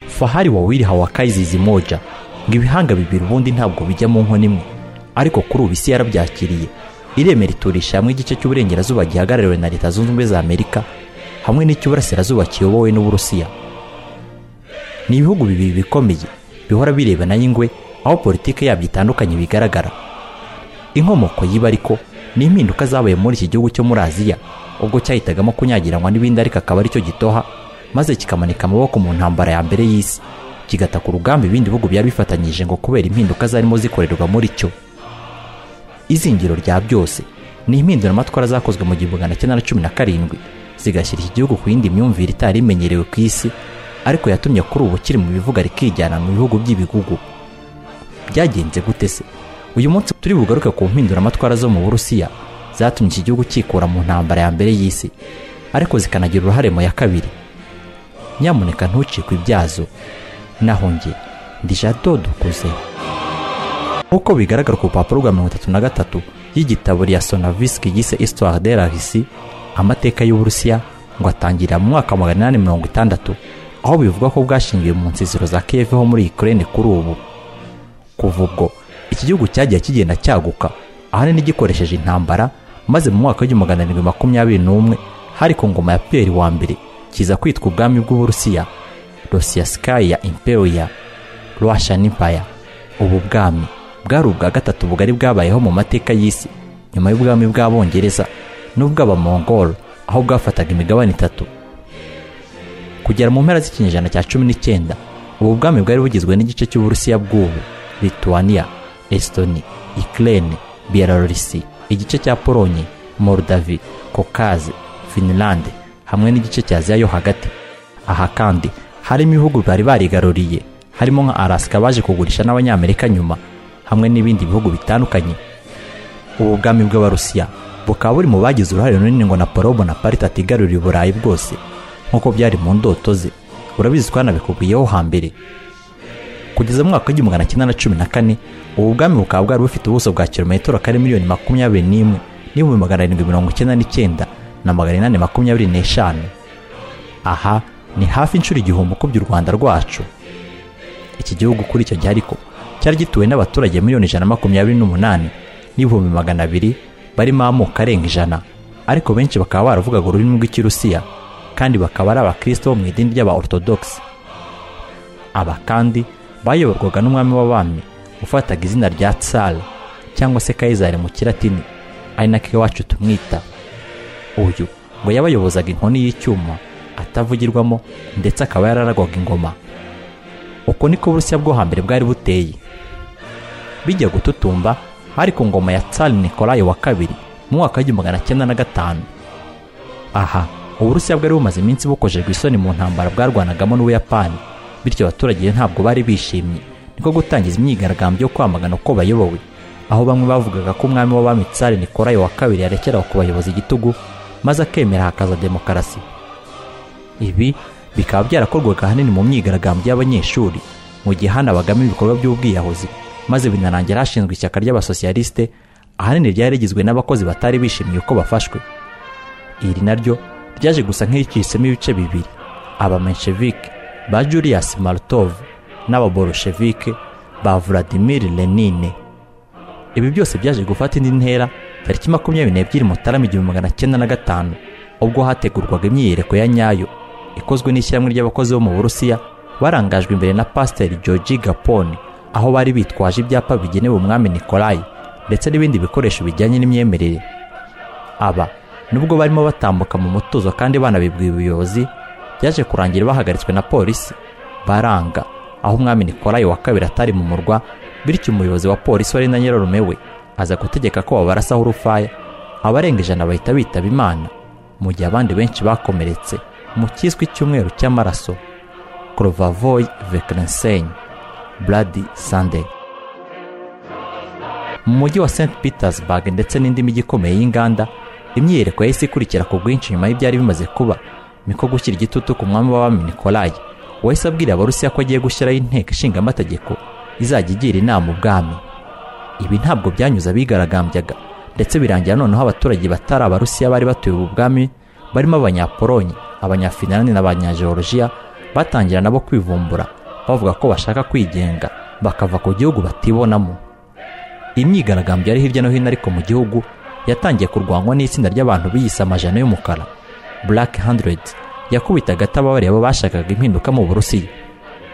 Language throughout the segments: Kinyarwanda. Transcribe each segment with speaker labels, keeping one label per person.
Speaker 1: fahari wawili hawakai zizimoja ngo ibihanga bibiri ubundi ntabwo bijya mu nkono imwe ariko kuri ubu isi yarabyakiriye ireme riturisha hamwe igice cy'uburengerazuba gihagarariwe na leta zunze ubumwe za amerika hamwe n'icy'uburasirazuba kiyobowe n'uburusiya ni ibihugu bibiri bikomeye bihora birebana n'ingwe aho politiki yabyo itandukanye bigaragara inkomoko yiba ariko ni impinduka zabaye muri iki gihugu cyo muri aziya ubwo cyahitagamo kunyagiranwa n'ibindi ariko akaba aricyo gitoha maze kikamanika amaboko mu ntambara ya mbere y'isi kigata ku rugamba ibindi bihugu byari bifatanyije ngo kubera impinduka zarimo zikorerwa muri cyo izingiro rya byose ni impinduramatwara zakozwe mu gihumbi magana cyenda na cumi na karindwi zigashyira iki gihugu ku yindi myumvire itari imenyerewe ku isi ariko yatumye kuri ubu kiri mu bivuga rikijyana mu bihugu by'ibigugu byagenze gute se uyu munsi turi bugaruke ku mpinduramatwara zo mu burusiya zatumye iki gihugu cyikura mu ntambara ya mbere y'isi ariko zikanagira uruhare mu ya kabiri nyamuneka ntucikwe ibyazo naho njye ndi jado dukuze nk'uko bigaragara ku rupapuro rwa mirongo itatu na gatatu y'igitabo rya sonavisiki yise isitwari de la risi amateka y'uburusiya ngo atangirira mu mwaka wa magana inani mirongo itandatu aho bivugwa ko bwashingiwe mu nsisiro za kiev ho muri ukraine kuri ubu kuva ubwo iki gihugu cyagiye kigenda cyaguka ahanini gikoresheje intambara maze mu mwaka w'igihumbi magana arindwi makumyabiri n'umwe hari ku ngoma ya piyeri wa mbere kiza kwitwa ubwami bw'uburusiya rosiya sikayi ya imperiya rwasha n'impaya ubu bwami bwari ubwa gatatu bugari bwabayeho mu mateka y'isi nyuma y'ubwami bw'abongereza n'ubw'abamongol aho bwafataga imigabane itatu kugera mu mpera z'ikinyejana cya cumi n'icyenda ubu bwami bwari bugizwe n'igice cy'uburusiya bw'ubu lituania estoni ikirere biyararisi igice cya polonye morudavi kokaze finilande hamwe n'igice cya aziya yo hagati aha kandi harimo ibihugu bari barigaruriye harimo nka arasika baje kugurisha n'abanyamerika nyuma hamwe n'ibindi bihugu bitandukanye ubu bwami bw'abarusiya bukaba buri mu bagize uruhare runini ngo napolo bonaparte atigarurire uburayi bwose nk'uko byari mu ndoto ze urabizi ko hanabikubwiyeho hambere kugeza mu mwaka w'igihumbi magana cyenda na cumi na kane ubu bwami bukaba bwari bufite ubuso bwa kilometero kare miliyoni makumyabiri n'imwe n'ibihumbi magana arindwi mirongo icyenda n'icyenda na magana inani makumyabiri n'eshanu aha ni hafi inshuro igihumbi ukubye u rwanda rwacu iki gihugu kuri icyo gihe ariko cyari gituwe n'abaturage miliyoni ijana na makumyabiri n'umunani n'ibihumbi magana abiri barimo amoko arenga ijana ariko benshi bakaba baravugaga ururimi rw'ikirusiya kandi bakaba ari abakristo bo mu idini ry'aba orthodoxe aba kandi bayoborwaga n'umwami w'abami ufataga izina rya tsar cyangwa se kayizari mu kiratini ari nako iwacu tumwita uyu ngo yabayobozaga inkoni y'icyuma atavugirwamo ndetse akaba yararagwaga ingoma uko niko uburusiya bwo hambere bwari buteye bijya gututumba hari ku ngoma ya tsari nikolayi wa kabiri mu mwaka w'igihumbi magana cyenda na gatanu aha uburusiya bwari bumaze iminsi bukojejwe isoni mu ntambara bwarwanagamo n'ubuyapani bityo abaturage ntabwo bari bishimye niko gutangiza imyigaragambyo yo kwamagana uko bayobowe aho bamwe bavugaga ko umwami w'abami tsari nikolayi wa kabiri yarekeraho kubayoboza igitugu maze akemera hakaza demokarasi ibi bikaba byarakorwaga ahanini mu myigaragambyo y'abanyeshuri mu gihe hanabagamo ibikorwa by'ubwiyahuzi maze binarangira hashinzwe ishyaka ry'abasosiyalisite ahanini ryari rigizwe n'abakozi batari bishimiye uko bafashwe iri naryo ryaje gusa nk'iricisemo ibice bibiri abamenshevike ba julius martov n'ababoroshevike ba vladimir lenine ibi byose byaje gufata indi ntera tariki makumyabiri n'ebyiri mutarama igihumbi magana cyenda na gatanu ubwo hategurwaga imyiyereko ya nyayo ikozwe n'ishyirahamwe ry'abakozi bo mu burusiya barangajwe imbere na pasiteri georgi gaponi aho bari bitwaje ibyapa bigenewe umwami nikolayi ndetse n'ibindi bikoresho bijyanye n'imyemerere aba nubwo barimo batambuka mu mutuzo kandi banabibwira ubuyobozi byaje kurangira bahagaritswe na polisi baranga aho umwami nikolayi wa kabiri atari mu murwa bityo umuyobozi wa polisi wari na nyirarume we aza gutegeka ko babarasaho urufaya abarenga ijana bahita bitaba imana mu gihe abandi benshi bakomeretse mu cyiswe icyumweru cy'amaraso korovavoyi vekerensenyi buradi sande mu mujyi wa st petersburg ndetse n'indi mijyi ikomeye y'inganda imyiyereko yahise ikurikira ku bwinshi nyuma y'ibyari bimaze kuba niko gushyira igitutu ku mwami w'abami nikolayi wahise abwira abarusiya ko agiye gushyiraho inteko ishinga amategeko izajya igira inama ubwami ibi ntabwo byanyuze abigaragambyaga ndetse birangira noneho abaturage batari abarusiya bari batuye ubu bwami barimo abanyapolonye abanyafinlande n'abanyageorgiya batangira nabo kwivumbura bavuga ko bashaka kwigenga bakava ku gihugu batibonamo imyigaragambyo yari hirya no hino ariko mu gihugu yatangiye kurwanywa n'itsinda ry'abantu biyise amajana y'umukara black hundred yakubitaga atababare abo bashakaga impinduka mu burusiya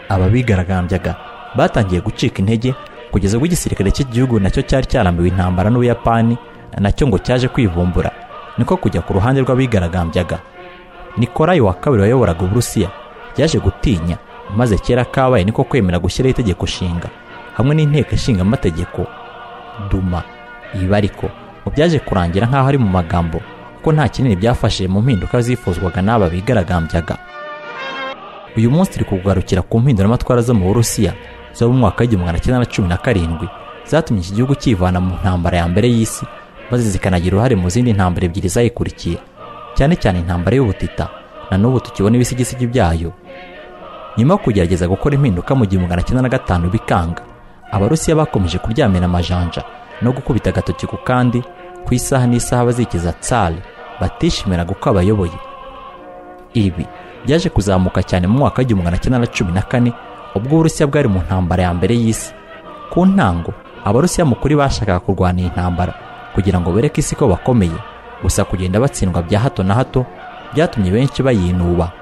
Speaker 1: aba bigaragambyaga batangiye gucika intege kugeza ubwo igisirikare cy'igihugu nacyo cyari cyarambiwe intambara n'ubuyapani nacyo ngo cyaje kwivumbura niko kujya ku ruhande rw'abigaragambyaga nikolayi wa kabiri wayoboraga uburusiya yaje gutinya maze kera kabaye niko kwemera gushyiraho itegeko nshinga hamwe n'inteko ishinga amategeko duma iba ariko mu byaje kurangira nk'aho ari mu magambo kuko nta kinini byafashije mu mpinduka zifuzwaga n'aba bigaragambyaga uyu munsi turi kugarukira ku mpinduramatwara zo mu burusiya zo mu mwaka w'igihumbi magana cyenda na cumi na karindwi zatumye iki gihugu cyivana mu ntambara ya mbere y'isi maze zikanagira uruhare mu zindi ntambara ebyiri zayikurikiye cyane cyane intambara y'ubutita na n'ubu tukibona ibisigisigi byayo nyuma yo kugerageza gukora impinduka mu gihumbi magana cyenda na gatanu bikanga abarusiya bakomeje kuryamira amajanja no gukubita agatoki ku kandi ku isaha n'isaha bazikiza tsari batishimiraga uko abayoboye ibi byaje kuzamuka cyane mu mwaka w'igihumbi magana cyenda na cumi na kane ubwo uburusiya bwari mu ntambara ya mbere y'isi ku ntango abarusiya mu kuri bashakaga kurwana iyi ntambara kugira ngo bereke isi ko bakomeye gusa kugenda batsindwa bya hato na hato byatumye benshi bayinuba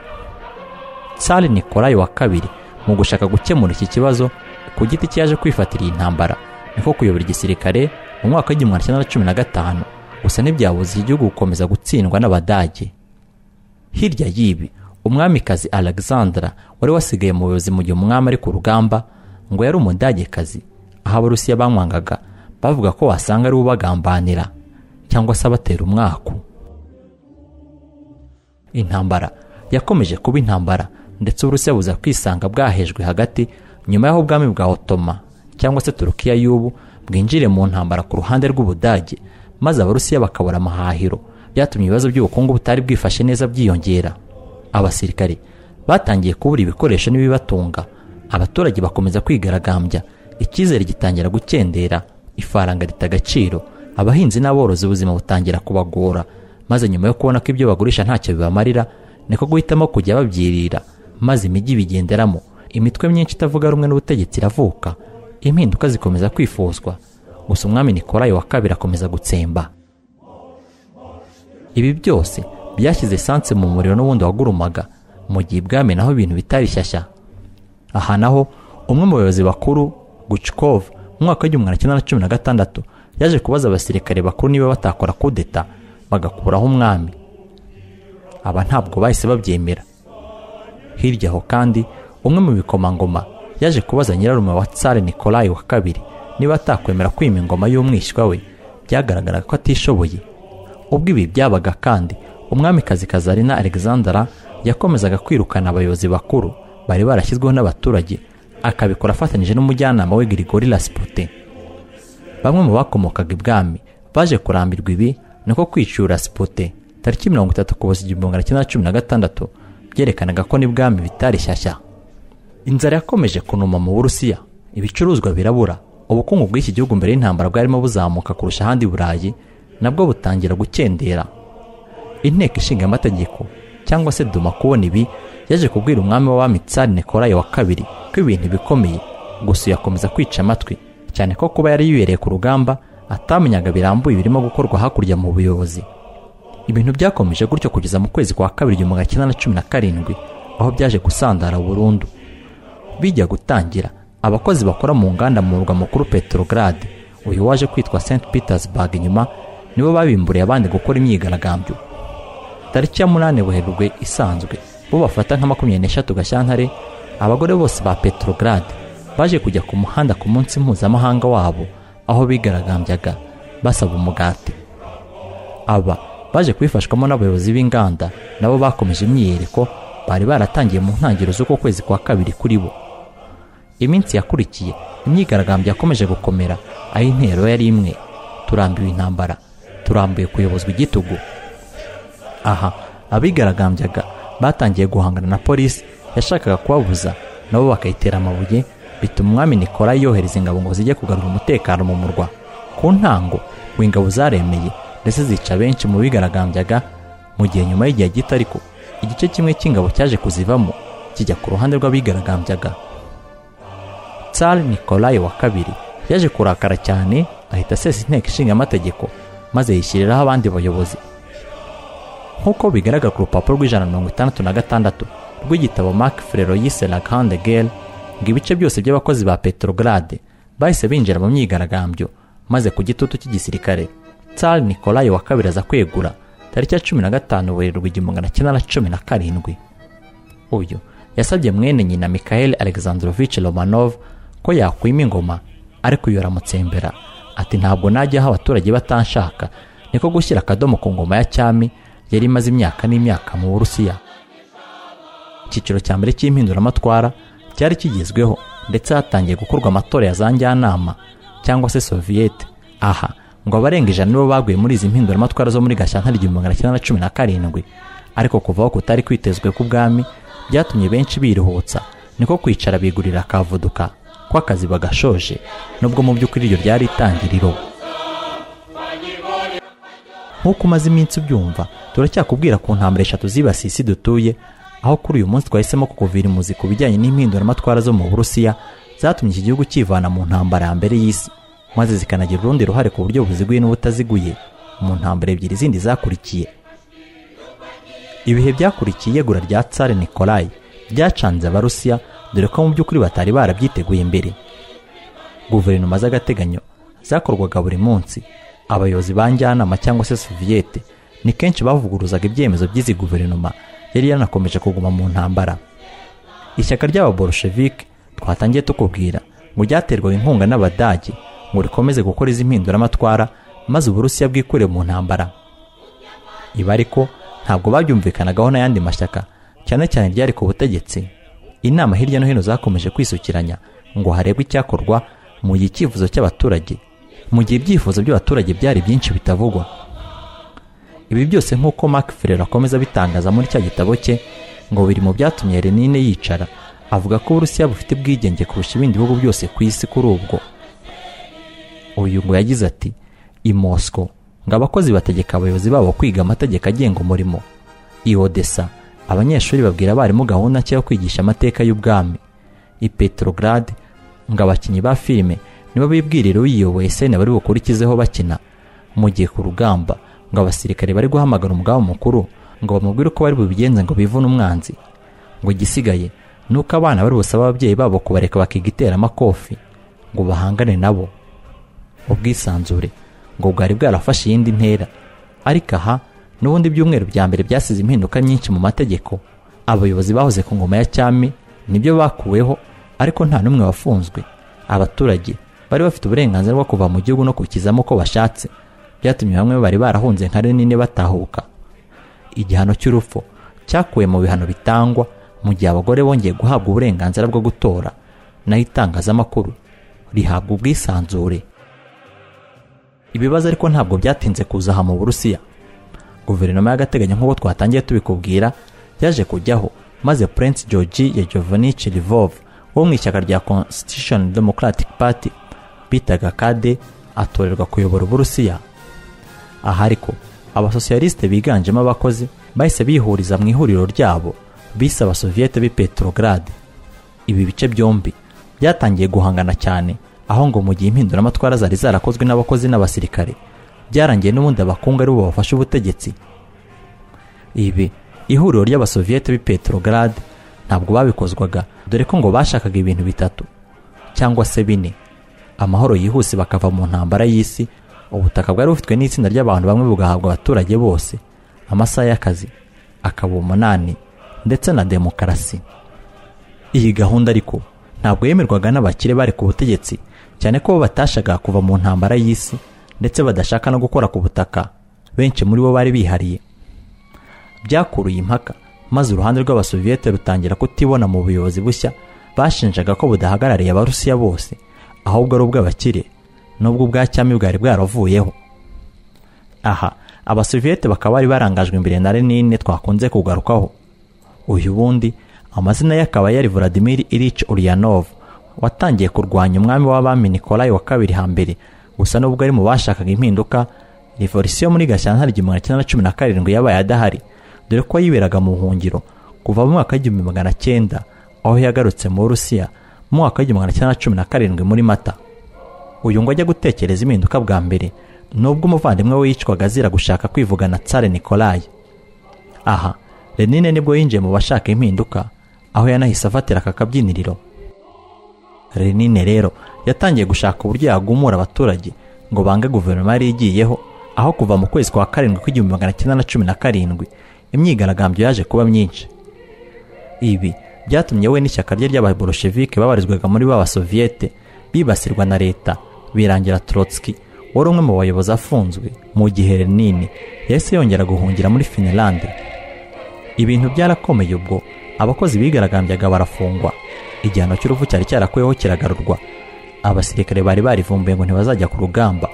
Speaker 1: tsari nikolayi wa kabiri mu gushaka gukemura iki kibazo ku giti cye yaje kwifatira iyi ntambara niko kuyobora igisirikare mu mwaka w'igihumbi magana cyenda na cumi na gatanu gusa ntibyabuze iki gihugu gukomeza gutsindwa n'abadage hirya y'ibi umwamikazi alexandra wari wasigaye mu buyobozi mu gihe umwami ari ku rugamba ngo yari umudagekazi aho abarusiya bamwangaga bavuga ko wasanga ari ubagambanira cyangwa se abatera umwaku intambara yakomeje kuba intambara ndetse uburusiya buza kwisanga bwahejwe hagati nyuma y'aho ubwami bwa otoma cyangwa se turukiya y'ubu bwinjire mu ntambara ku ruhande rw'ubudage maze abarusiya bakabura amahahiro byatumye ibibazo by'ubukungu butari bwifashe neza byiyongera abasirikare batangiye kubura ibikoresho n'ibibatunga abaturage bakomeza kwigaragambya icyizere gitangira gukendera ifaranga rita agaciro abahinzi n'aborozi ubuzima butangira kubagora maze nyuma yo kubona ko ibyo bagurisha ntacyo bibamarira niko guhitamo kujya babyirira maze imijyi bigenderamo imitwe myinshi itavuga rumwe n'ubutegetsi iravuka impinduka zikomeza kwifuzwa gusa umwami nikolayi wa kabiri akomeza gutsemba ibi byose byashyize esanse mu muriro n'ubundi wagurumaga mu gihe ibwami naho ibintu bitari shyashya aha naho umwe mu bayobozi bakuru gucikov mu mwaka w'igihumbi magana cyenda na cumi na gatandatu yaje kubaza abasirikare bakuru niba batakora kudeta bagakuraho umwami aba ntabwo bahise babyemera hirya aho kandi umwe mu bikomangoma yaje kubaza nyirarume wa tsare nikolayi wa kabiri niba atakwemera kwima ingoma y'umwishywa we byagaragaraga ko atishoboye ubwo ibi byabaga kandi umwamikazi kazarina alexandra yakomezaga kwirukana abayobozi bakuru bari barashyizweho n'abaturage akabikora afatanyije n'umujyanama we grigori lasiputin bamwe mu bakomokaga ibwami baje kurambirwa ibi niko kwicura sipote tariki mirongo itatu kuboza igihumbi magana cyenda na cumi na gatandatu byerekanaga ko n'ibwami bitari shyashya inzara yakomeje kunuma mu burusiya ibicuruzwa birabura ubukungu bw'iki gihugu mbere y'intambara bwarimo buzamuka kurusha ahandi burayi nabwo butangira gukendera inteko ishinga amategeko cyangwa se duma kubona ibi yaje kubwira umwami w'abami tsari nikolayi wa kabiri ko ibintu bikomeye gusa uyakomeza kwica amatwi cyane ko kuba yari yibereye ku rugamba atamenyaga birambuye birimo gukorwa hakurya mu buyobozi ibintu byakomeje gutyo kugeza mu kwezi kwa kabiri igihumbi magana cyenda na cumi na karindwi aho byaje gusandara burundu bijya gutangira abakozi bakora mu nganda mu murwa mukuru petrograd uyu waje kwitwa st petersburg nyuma nibo babimburiye abandi gukora imyigaragambyo tariki ya munani buherwe isanzwe bo bafata nka makumyabiri n'eshatu gashyantare abagore bose ba petrograd baje kujya ku muhanda ku munsi mpuzamahanga wabo aho bigaragambyaga basaba umugati aba baje kubifashwamo n'abayobozi b'inganda nabo bakomeje imyiyereko bari baratangiye mu ntangiriro z'uko kwezi kwa kabiri kuri bo iminsi yakurikiye imyigaragambyo yakomeje gukomera aho intero yari imwe turambiwe intambara turambuye kuyobozwa igitugu aha abigaragambyaga batangiye guhangana na polisi yashakaga kubabuza nabo bakayitera amabuye bituma umwami nikora yohereza ingabo ngo zijye kugarura umutekano mu murwa ku ntango ngo ingabo zaremeye ndetse zica benshi mu bigaragambyaga mu gihe nyuma y'igihe gito ariko igice kimwe cy'ingabo cyaje kuzivamo kijya ku ruhande rw'abigaragambyaga tsar nikolaye wa kabiri yaje kurakara cyane ahita asesa inteko ishinga amategeko maze yishyiriraho abandi bayobozi nk'uko bigaragara ku rupapuro rw'ijana na mirongo itandatu na gatandatu rw'igitabo mark frero yise la grande guerre ngo ibice byose by'abakozi ba petrograde bahise binjira mu myigaragambyo maze ku gitutu cy'igisirikare tsar nikolaye wa kabiri aza kwegura tariki ya cumi na gatanu werurwa igihumbi magana cyenda na cumi na karindwi uyu yasabye mwene nyina mikhail alexandrovich romanov ko yakwima ingoma ariko uyu aramutsembera ati ntabwo najya aho abaturage batanshaka niko gushyira akadomo ku ngoma ya cyami yari imaze imyaka n'imyaka mu burusiya icyiciro cya mbere cy'impinduramatwara cyari kigezweho ndetse hatangiye gukorwa amatora ya za njyanama cyangwa se soviyete aha ngo abarenga ijana nibo baguye muri izi mpinduramatwara zo muri gashyantare igihumbi magana cyenda na cumi na karindwi ariko kuva aho kutari kwitezwe k'ubwami byatumye benshi biruhutsa niko kwicara bigurira akavuduka ko akazi bagashoje nubwo mu by'ukuri iryo ryari itangiriro nk'uko umaze iminsi ubyumva turacyakubwira ku ntambara eshatu zibasiye isi dutuye aho kuri uyu munsi twahisemo kukuvira imuzi ku bijyanye n'impinduramatwara zo mu burusiya zatumye iki gihugu kivana mu ntambara ya mbere y'isi maze zikanagira urundi ruhare ku buryo buziguye n'ubutaziguye mu ntambara ebyiri zindi zakurikiye ibihe byakurikiye iyegura rya tsare nikolayi byacanze abarusiya dore ko mu by'ukuri batari barabyiteguye mbere guverinoma z'agateganyo zakorwaga buri munsi abayobozi ba njyanama cyangwa se soviyete ni kenshi bavuguruzaga ibyemezo by'izi guverinoma yari yanakomeje kuguma mu ntambara ishyaka ry'ababoroshevike twatangiye tukubwira ngo ryaterwaga inkunga n'abadage ngo rikomeze gukora izi mpinduramatwara maze uburusiya bwikure mu ntambara ibi ariko ntabwo babyumvikanagaho n'ayandi mashyaka cyane cyane ryari ku butegetsi inama hirya no hino zakomeje kwisukiranya ngo harebwe icyakorwa mu gihe icyifuzo cy'abaturage mu gihe ibyifuzo by'abaturage byari byinshi bitavugwa ibi byose nk'uko mark ferrer akomeza abitangaza muri cya gitabo cye ngo biri mu byatumye renine yicara avuga ko uburusiya bufite ubwigenge kurusha ibindi bihugu byose ku isi kuri ubwo uyu ngo yagize ati i mosco ngo abakozi bategeka abayobozi babo kwiga amategeko agenga umurimo i odessa abanyeshuri babwira abarimu gahunda nshya yo kwigisha amateka y'ubwami i petrograd ngo abakinnyi ba filime nibo bibwirira uyiyoboye sene bari bukurikizeho bakina mu gihe ku rugamba ngo abasirikare bari guhamagara umugaba mukuru ngo bamubwire uko bari bubigenze ngo bivune umwanzi ngo igisigaye ni uko abana bari busabe ababyeyi babo kubareka bakiga iteramakofi ngo bahangane nabo ubwisanzure ngo bwari bwarafashe iyindi ntera ariko aha n'ubundi ibyumweru bya mbere byasize impinduka nyinshi mu mategeko abayobozi bahoze ku ngoma ya cyami nibyo bakuweho ariko nta n'umwe wafunzwe abaturage bari bafite uburenganzira bwo kuva mu gihugu no kukizamo uko bashatse byatumye bamwe bari barahunze nka rinini batahuka igihano cy'urupfu cyakuwe mu bihano bitangwa mu gihe abagore bongeye guhabwa uburenganzira bwo gutora naho itangazamakuru rihabwa ubwisanzure ibibazo ariko ntabwo byatinze kuza aha mu burusiya guverinoma y'agateganyo nk'uko twatangiye tubikubwira yaje kujyaho maze prince georgi yajovanic rivov wo mu ishyaka rya constitution democratic party bitaga kade atorerwa kuyobora uburusiya aha ariko abasosiyalisite biganjemo abakozi bahise bihuriza mu ihuriro ryabo bise abasoviyete b'i petrograde ibi bice byombi byatangiye guhangana cyane aho ngo mu gihe impinduramatwara zari zarakozwe n'abakozi n'abasirikare byarangiye n'ubundi abakungu aribo bafashe ubutegetsi ibi ihuriro ry'abasoviyete b'i petrograde ntabwo babikozwaga dore ko ngo bashakaga ibintu bitatu cyangwa se bine amahoro yihuse bakava mu ntambara y'isi ubutaka bwari bufitwe n'itsinda ry'abantu bamwe bugahabwa abaturage bose amasaha y'akazi akaba umunani ndetse na demokarasi iyi gahunda ariko ntabwo yemerwaga n'abakire bari ku butegetsi cyane ko bo batashaka kuva mu ntambara y'isi ndetse badashaka no gukora ku butaka benshi muri bo bari bihariye byakuruye impaka maze uruhande rw'abasoviyete rutangira kutibona mu buyobozi bushya bashinjaga ko budahagarariye abarusiya bose ahubwo ari ubw'abakire n'ubwo ubwa cyami bwari bwaravuyeho aha abasoviyete bakaba bari barangajwe imbere na renine twakunze kugarukaho uyu bundi amazina ye akaba yari Vladimir Ilyich Ulyanov watangiye kurwanya umwami w'abami Nikolai wa kabiri hambere gusa nubwo ari mu bashakaga impinduka revolisiyo muri gashyantare igihumbi magana cyenda na cumi na karindwi yabaye adahari dore ko yiberaga mu buhungiro kuva mu mwaka w'igihumbi magana cyenda aho yagarutse mu Burusiya mu mwaka w'igihumbi kimwe na cumi na karindwi muri mata uyu ngo ajya gutekereza impinduka bwa mbere nubwo umuvandimwe we yicwaga azira gushaka kwivugana tsare nikolayi aha renine nibwo yinjiye mu bashaka impinduka aho yanahise afatira aka kabyiniriro renine rero yatangiye gushaka uburyo yagumura abaturage ngo bange guverinoma yari igiyeho aho kuva mu kwezi kwa karindwi kw'igihumbi magana cyenda na cumi na karindwi imyigaragambyo yaje kuba myinshi ibi byatumye we n'ishyaka rye ry'ababolshevike babarizwaga muri ba basoviyete bibasirwa na leta birangira Trotsky wari umwe mu bayobozi afunzwe mu gihe Lenin yahise yongera guhungira muri Finland ibintu byarakomeye ubwo abakozi bigaragambyaga barafungwa igihano cy'urupfu cyari cyarakweho kiragarurwa abasirikare bari barivumbuye ngo ntibazajya ku rugamba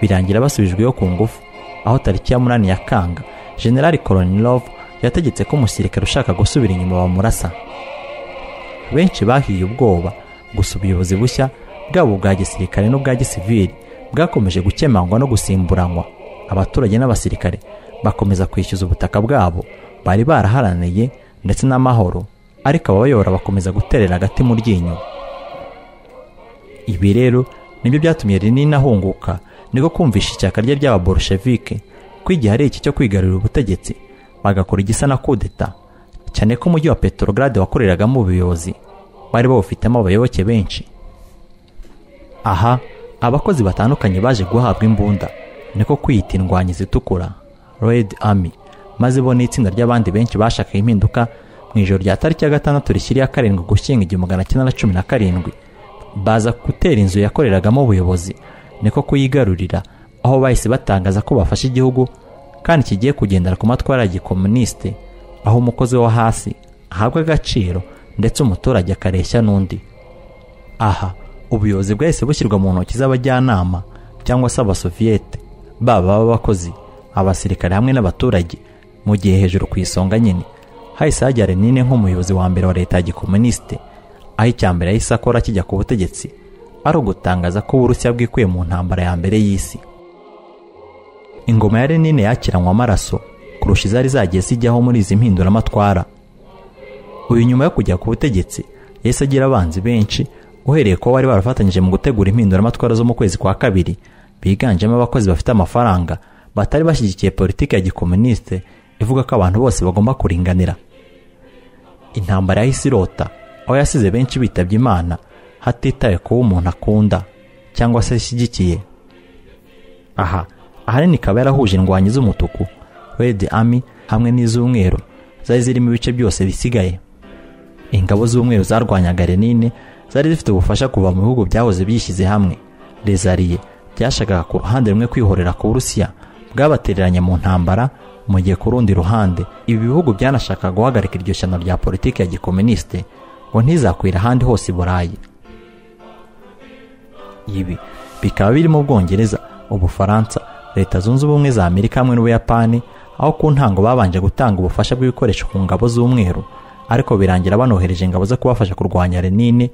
Speaker 1: birangira basubijweho ku ngufu aho tariki ya munani ya kanga generali koronilov yategetse ko umusirikare ushaka gusubira inyuma bamurasa benshi bahiye ubwoba gusa ubuyobozi bushya bwaba ubwa gisirikare n'ubwa gisivili bwakomeje gukemangwa no gusimburanwa abaturage n'abasirikare bakomeza kwishyuza ubutaka bwabo bari baraharaniye ndetse n'amahoro ariko ababayobora bakomeza guterera agati mu ryinyo ibi rero nibyo byatumye rinini ahunguka niko kumvisha ishyaka rye ry'ababolshevike ko igihe ari iki cyo kwigarurira ubutegetsi bagakora igisa na kudeta cyane ko umujyi wa petorogade wakoreragamo ubuyobozi bari bawufitemo abayoboke benshi aha abakozi batandukanye baje guhabwa imbunda niko kwiyita indwanyizi itukura red army maze bo n'itsinda ry'abandi benshi bashakaga impinduka mu ijoro rya tariki ya gatandatu rishyiriyeho karindwi gushyinga igihumbi magana cyenda na cumi na karindwi baza gutera inzu yakoreragamo ubuyobozi niko kuyigarurira aho bahise batangaza ko bafashe igihugu kandi kigiye kugendera ku matwara ya gikomunisite aho umukozi wo hasi ahabwa agaciro ndetse umuturage akareshya n'undi aha ubuyobozi bwahise bushyirwa mu ntoki z'abajyanama cyangwa se abasoviyete baba b'abakozi abasirikare hamwe n'abaturage mu gihe hejuru ku isonga nyine hahise hajya renine nk'umuyobozi wa mbere wa leta ya gikomunisite aho icya mbere yahise akora kijya ku butegetsi ari ugutangaza ko uburusiya bwikuye mu ntambara ya mbere y'isi ingoma ya renine yakiranywe amaraso kurusha izari zagiye zijyaho muri izi mpinduramatwara uyu nyuma yo kujya ku butegetsi yahise agira abanzi benshi uhereye ko bari barafatanyije mu gutegura impinduramatwara zo mu kwezi kwa kabiri biganjemo abakozi bafite amafaranga batari bashyigikiye politiki ya gikomunisite ivuga ko abantu bose bagomba kuringanira intambara yahise irota aho yasize benshi bitabye imana hatitaye kuba umuntu akunda cyangwa se ashyigikiye aha ahanini ikaba yarahuje indwanyi z'umutuku red army hamwe n'iz'umweru zari zirimo ibice byose bisigaye ingabo z'umweru zarwanyaga renine zari zifite ubufasha kuva mu bihugu byahoze byishyize hamwe rezariye byashakaga ku ruhande rumwe kwihorera ku burusiya bwabatereranye mu ntambara mu gihe ku rundi ruhande ibi bihugu byanashakaga guhagarika iryo shyano rya politiki ya gikomunisite ngo ntizakwira ahandi hose i burayi ibi bikaba birimo ubwongereza ubufaransa leta zunze ubumwe za amerika hamwe n'ubuyapani aho ku ntango babanje gutanga ubufasha bw'ibikoresho ku ngabo z'umweru ariko birangira banohereje ingabo zo kubafasha kurwanya renine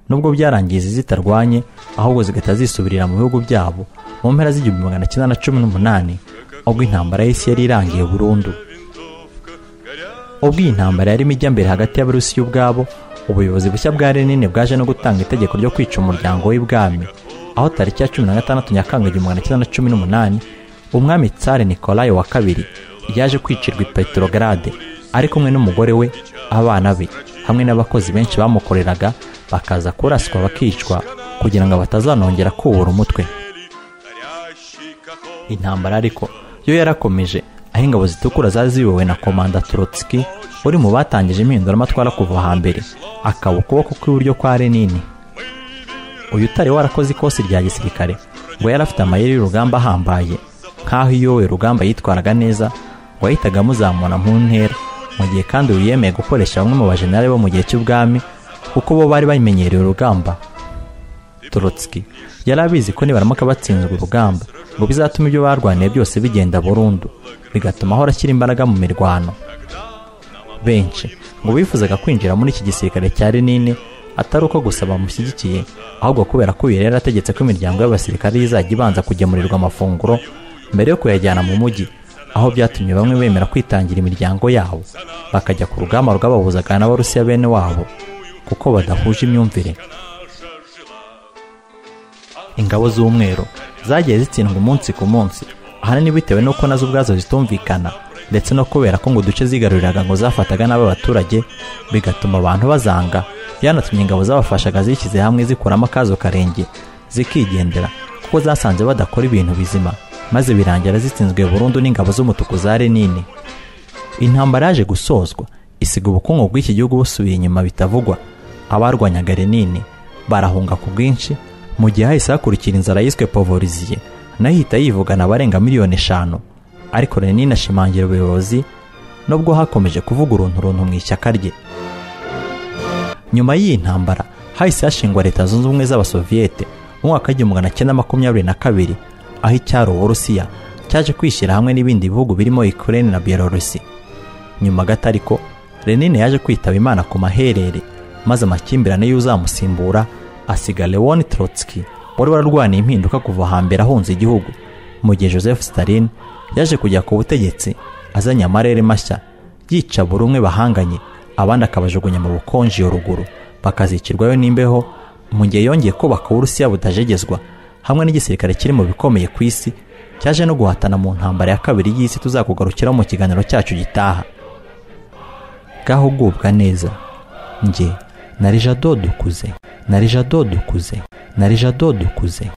Speaker 1: nubwo byarangiye izi zitarwanye ahubwo zigahita zisubirira mu bihugu byabo mu mpera z'igihumbi magana cyenda na cumi n'umunani ubwo intambara y'isi yari irangiye burundu ubwo iyi ntambara yarimo ijya mbere hagati y'abarusiya ubwabo ubuyobozi bushya bwa renine bwaje no gutanga itegeko ryo kwica umuryango w'ibwami aho tariki ya cumi na gatandatu nyakanga igihumbi magana cyenda na cumi n'umunani umwami tsare nikolayi wa kabiri yaje kwicirwa i petorogade ari kumwe n'umugore we abana be hamwe n'abakozi benshi bamukoreraga bakaza kuraswa bakicwa kugira ngo batazanongera kubura umutwe intambara ariko yo yarakomeje aho ingabo zitukura zari ziyobowe na komanda Trotsky uri mu batangije impinduramatwara kuva hambere akaba ukuboko kw'iburyo kwa renini uyu utari warakoze ikosi rya gisirikare ngo yari afite amayeri y'urugamba ahambaye nk'aho iyo we rugamba yitwaraga neza ngo yahitaga amuzamura mu ntera mu gihe kandi uyu yemeye gukoresha bamwe mu bajenerali bo mu gihe cy'ubwami kuko bo bari bamenyereye urugamba Trotsky yari abizi ko nibaramuka batsinzwe urugamba ngo bizatuma ibyo barwaniye byose bigenda burundu bigatuma ahora ashyira imbaraga mu mirwano benshi ngo bifuzaga kwinjira muri iki gisirikare cya renine atari uko gusa bamushyigikiye ahubwo kubera ko uyu rero ategetse ko imiryango y'abasirikare izajya ibanza kugemurirwa amafunguro mbere yo kuyajyana mu mujyi aho byatumye bamwe bemera kwitangira imiryango yabo bakajya ku rugamba rwabahuzaga n'abarusiya bene wabo kuko badahuje imyumvire ingabo z'umweru zagiye zitsindwa umunsi ku munsi ahanini bitewe n'uko nazo ubwazo zitumvikana ndetse no kubera ko ngo uduce zigaruriraga ngo zafataga n'aba baturage bigatuma abantu bazanga byanatumye ingabo zabafashaga zishyize hamwe zikuramo akazo karenge zikigendera kuko zasanze badakora ibintu bizima maze birangira zitsinzwe burundu n'ingabo z'umutuku za renini intambara yaje gusozwa isiga ubukungu bw'iki gihugu busubiye inyuma bitavugwa abarwanyaga renini barahunga ku bwinshi mu gihe hahise hakurikira inzara yiswe povoriziye nayo ihita yivugana abarenga miliyoni eshanu ariko renini ashimangira ubuyobozi nubwo hakomeje kuvuga uruntu runtu mu ishyaka rye nyuma y'iyi ntambara hahise hashingwa leta zunze ubumwe z'abasoviyete mu mwaka w'igihumbi magana cyenda makumyabiri na kabiri aho icyari uburusiya cyaje kwishyira hamwe n'ibindi bihugu birimo ukraine na byelorusi nyuma gato ariko renine yaje kwitaba imana ku maherere maze amakimbirane y'uzamusimbura asiga leon trotsky wari wararwaniye impinduka kuva hambere ahunze igihugu mu gihe joseph stalin yaje kujya ku butegetsi azanye amarere mashya yica buri umwe bahanganye abandi akabajugunya mu bukonje ruguru bakazicirwayo n'imbeho mu gihe yongeye kubaka uburusiya butajegezwa hamwe n'igisirikare kiri mu bikomeye ku isi cyaje no guhatana mu ntambara ya kabiri y'isi tuzakugarukiraho mu kiganiro cyacu gitaha gahugubwa neza njye narija dodukuze narija dodukuze narija dodukuze